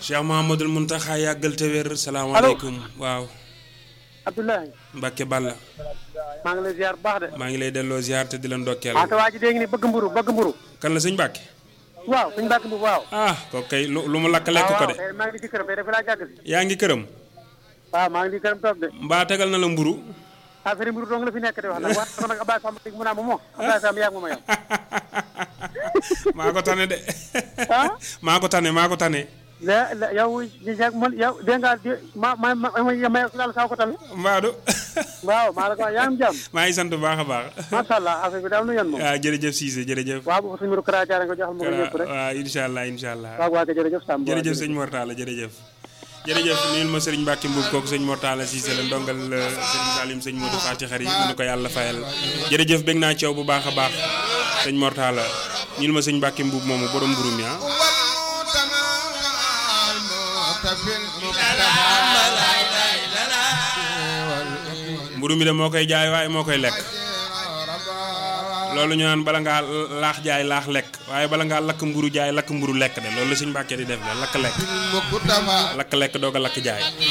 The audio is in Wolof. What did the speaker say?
Cheikh Mouhamadul Mountakha yàggal te wér salaamaaleykum waaw Abdoulaye Mbacke Balla maa ngi lay ziar bu baax de. maa ngi lay delloo ziar te di la ndokkeel ah te waa ji dégg ni bëgg mburu bëgg mburu kan la sëñ Mbacke waaw suñu bàkk mburu waaw. ah kooku kay lu lu mu lakk lekk ko waaw de waaw maa ngi di këram dafa laa jàgg si. yaa ngi këram waaw maa ngi di këram toog de. mbaa tegal na la mburu affaire mburu dong la fi nekk de wax nag waaye sama nag Abdoulaye Samb mu naa ma moo Abdoulaye Samb yaa ngi ma yow. maa ko tane de ah. maa ko tane maa ko tane la la yow yaa man yow dégg nga ma ma ma ma ma daal saa ko tamit. mbaadu waaw maa la ko wax yaa ngi jàmm. maa ngi sant bu baax a baax macha allah affaire bi daal nu yan moom. waaw jërëjëf Cissé jërëjëf waaw bu suñu mburu Kara Diarra nga joxal ma ko ñëpp rek. waaw incha allah incha allah waaw waa kay jërëjëf Samb. jërëjëf sëñ Mortala jërëjëf jërëjëf nuyul ma sëriñ Mbacke Mbuub kooku sëñ Mortala Cissé la ndongal sëriñ Salim sëñ Modou Faty xar yi nu ko yàlla fayal jërëjëf bég naa coow bu baax a baax sëñ Mortala nuyul ma sëñ Mbacke Mbuub moomu borom mburu mi ah mburu mi de moo koy jaay waaye moo koy lekk loolu ñu naan bala ngaa laax jaay laax lekk waaye bala ngaa lakk mburu jaay lakk mburu lekk de loolu la sëñ Mbacke di def de lakk lekk lakk lekk doog a lakk jaay